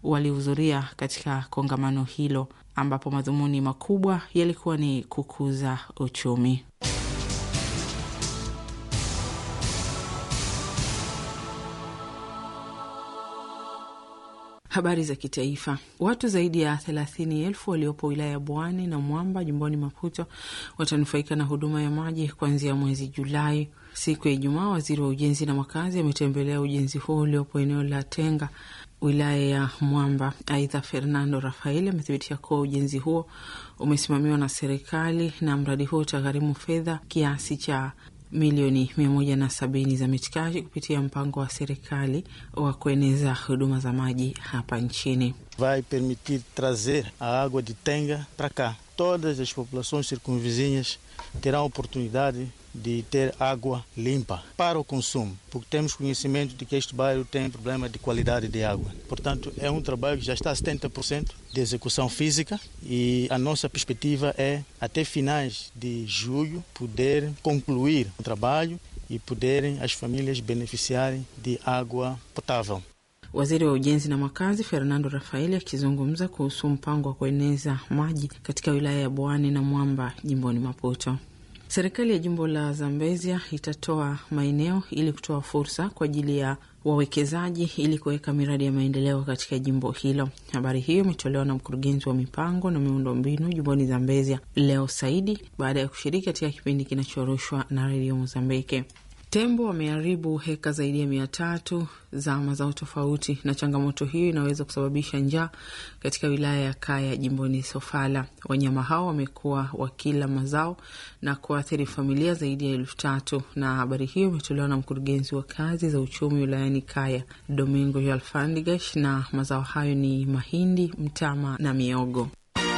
walihudhuria katika kongamano hilo ambapo madhumuni makubwa yalikuwa ni kukuza uchumi. Habari za kitaifa. Watu zaidi ya thelathini elfu waliopo wilaya ya Bwani na Mwamba jimboni Maputo watanufaika na huduma ya maji kuanzia mwezi Julai. Siku ya Ijumaa, waziri wa ujenzi na makazi ametembelea ujenzi huo uliopo eneo la Tenga, wilaya ya Mwamba. Aidha, Fernando Rafael amethibitisha kuwa ujenzi huo umesimamiwa na serikali na mradi huo utagharimu fedha kiasi cha milioni mia moja na sabini za mitikaji kupitia mpango wa serikali wa kueneza huduma za maji hapa nchini. Vai permitir trazer a água de Tenga para cá. Todas as populações circunvizinhas terão oportunidade de ter água limpa para o consumo, porque temos conhecimento de que este bairro tem problema de qualidade de água. Portanto, é um trabalho que já está a 70% de execução física e a nossa perspectiva é, até finais de julho, poder concluir o trabalho e poderem as famílias beneficiarem de água potável. Waziri wa ujenzi na makazi Fernando Rafaeli akizungumza kuhusu mpango wa kueneza maji katika wilaya ya Bwani na Mwamba jimboni Maputo. Serikali ya jimbo la Zambezia itatoa maeneo ili kutoa fursa kwa ajili ya wawekezaji ili kuweka miradi ya maendeleo katika jimbo hilo. Habari hiyo imetolewa na mkurugenzi wa mipango na miundombinu jimboni Zambezia, Leo Saidi, baada ya kushiriki katika kipindi kinachorushwa na redio Mozambike. Tembo wameharibu heka zaidi ya mia tatu za mazao tofauti, na changamoto hiyo inaweza kusababisha njaa katika wilaya ya Kaya jimboni Sofala. Wanyama hao wamekuwa wakila mazao na kuathiri familia zaidi ya elfu tatu na habari hiyo imetolewa na mkurugenzi wa kazi za uchumi wilayani Kaya, Domingo Jalfandigash, na mazao hayo ni mahindi, mtama na miogo.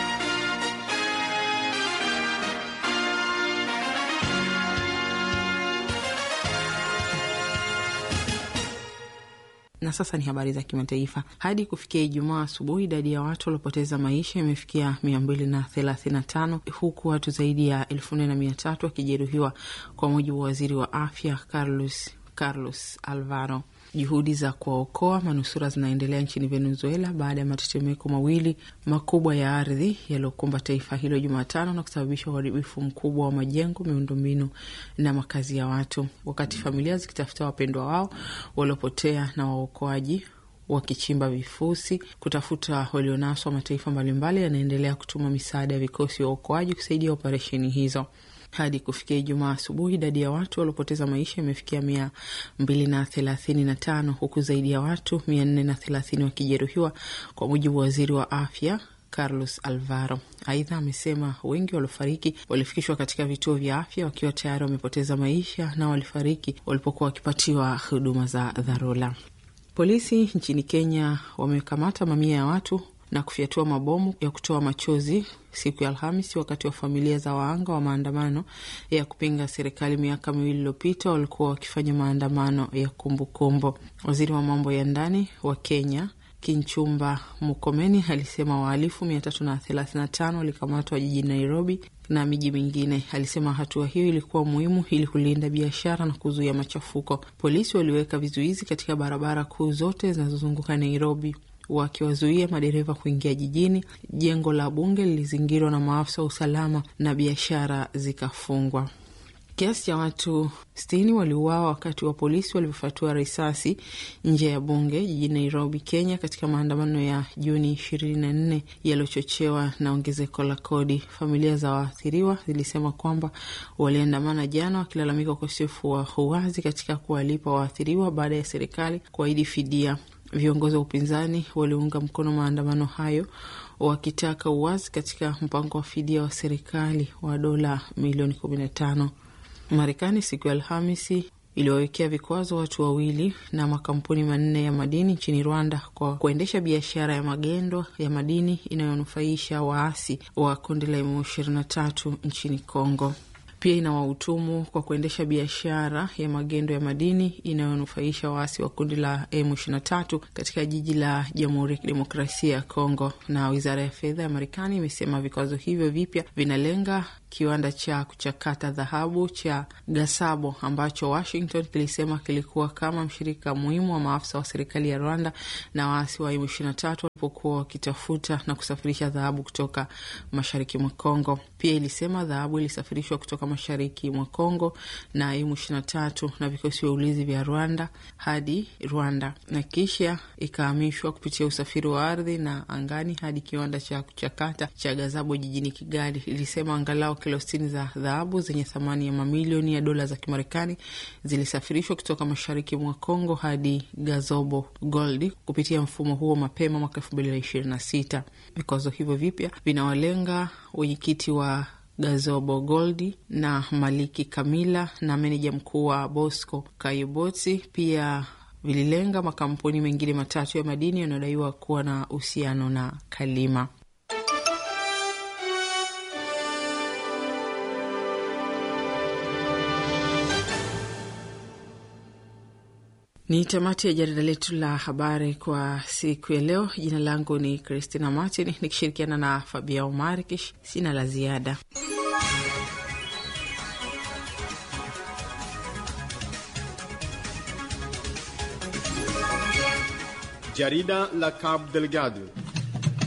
Na sasa ni habari za kimataifa. Hadi kufikia Ijumaa asubuhi, idadi ya watu waliopoteza maisha imefikia mia mbili na thelathini na tano huku watu zaidi ya elfu nne na mia tatu wakijeruhiwa kwa mujibu wa waziri wa afya Carlos, Carlos Alvaro. Juhudi za kuwaokoa manusura zinaendelea nchini Venezuela baada ya matetemeko mawili makubwa ya ardhi yaliyokumba taifa hilo Jumatano na kusababisha uharibifu mkubwa wa majengo, miundombinu na makazi ya watu, wakati familia zikitafuta wapendwa wao waliopotea na waokoaji wakichimba vifusi kutafuta walionaswa. Mataifa mbalimbali yanaendelea kutuma misaada ya vikosi vya uokoaji kusaidia operesheni hizo. Hadi kufikia Ijumaa asubuhi idadi ya watu waliopoteza maisha imefikia mia mbili na thelathini na tano huku zaidi ya watu mia nne na thelathini wakijeruhiwa kwa mujibu wa waziri wa afya Carlos Alvaro. Aidha, amesema wengi waliofariki walifikishwa katika vituo vya afya wakiwa tayari wamepoteza maisha na walifariki walipokuwa wakipatiwa huduma za dharura. Polisi nchini Kenya wamekamata mamia ya watu na kufyatua mabomu ya kutoa machozi siku ya Alhamisi wakati wa familia za waanga wa maandamano ya kupinga serikali miaka miwili iliyopita walikuwa wakifanya maandamano ya kumbukumbu. Waziri wa mambo ya ndani wa Kenya Kinchumba Mukomeni alisema wahalifu mia tatu na thelathini na tano walikamatwa jijini Nairobi na miji mingine. Alisema hatua hiyo ilikuwa muhimu ili kulinda biashara na kuzuia machafuko. Polisi waliweka vizuizi katika barabara kuu zote zinazozunguka Nairobi wakiwazuia madereva kuingia jijini. Jengo la bunge lilizingirwa na maafisa wa usalama na biashara zikafungwa. Kiasi cha watu sitini waliuawa wakati wa polisi walivyofatua risasi nje ya bunge jijini Nairobi, Kenya, katika maandamano ya Juni ishirini na nne yaliyochochewa na ongezeko la kodi. Familia za waathiriwa zilisema kwamba waliandamana jana wakilalamika ukosefu wa uwazi katika kuwalipa waathiriwa baada ya serikali kuahidi fidia. Viongozi wa upinzani waliunga mkono maandamano hayo wakitaka uwazi katika mpango wa fidia wa serikali wa dola milioni kumi na tano. Marekani siku ya Alhamisi iliwawekea vikwazo watu wawili na makampuni manne ya madini nchini Rwanda kwa kuendesha biashara ya magendo ya madini inayonufaisha waasi wa kundi la M23 nchini Kongo. Pia inawahutumu kwa kuendesha biashara ya magendo ya madini inayonufaisha waasi wa kundi la M23 katika jiji la Jamhuri ya Kidemokrasia ya Kongo. Na wizara ya fedha ya Marekani imesema vikwazo hivyo vipya vinalenga kiwanda cha kuchakata dhahabu cha Gasabo ambacho Washington kilisema kilikuwa kama mshirika muhimu wa maafisa wa serikali ya Rwanda na waasi wa M23 pokuwa wakitafuta na kusafirisha dhahabu kutoka mashariki mwa Kongo. Pia ilisema dhahabu ilisafirishwa kutoka mashariki mwa Kongo na emu ishirini na tatu na vikosi vya ulinzi vya Rwanda hadi Rwanda na kisha ikahamishwa kupitia usafiri wa ardhi na angani hadi kiwanda cha kuchakata cha Gazabo jijini Kigali. Ilisema angalau kilo sitini za dhahabu zenye thamani ya mamilioni ya dola za Kimarekani zilisafirishwa kutoka mashariki mwa Kongo hadi Gazobo Gold kupitia mfumo huo mapema mwaka elfu mbili na ishirini na sita. Vikwazo hivyo vipya vinawalenga wenyekiti wa Gazobo Goldi na Maliki Kamila na meneja mkuu wa Bosco Kayobotsi. Pia vililenga makampuni mengine matatu ya madini yanayodaiwa kuwa na uhusiano na Kalima. Ni tamati ya jarida letu la habari kwa siku ya leo. Jina langu ni Christina Martin nikishirikiana na Fabia Markish. Sina la ziada. Jarida la Cabo Delgado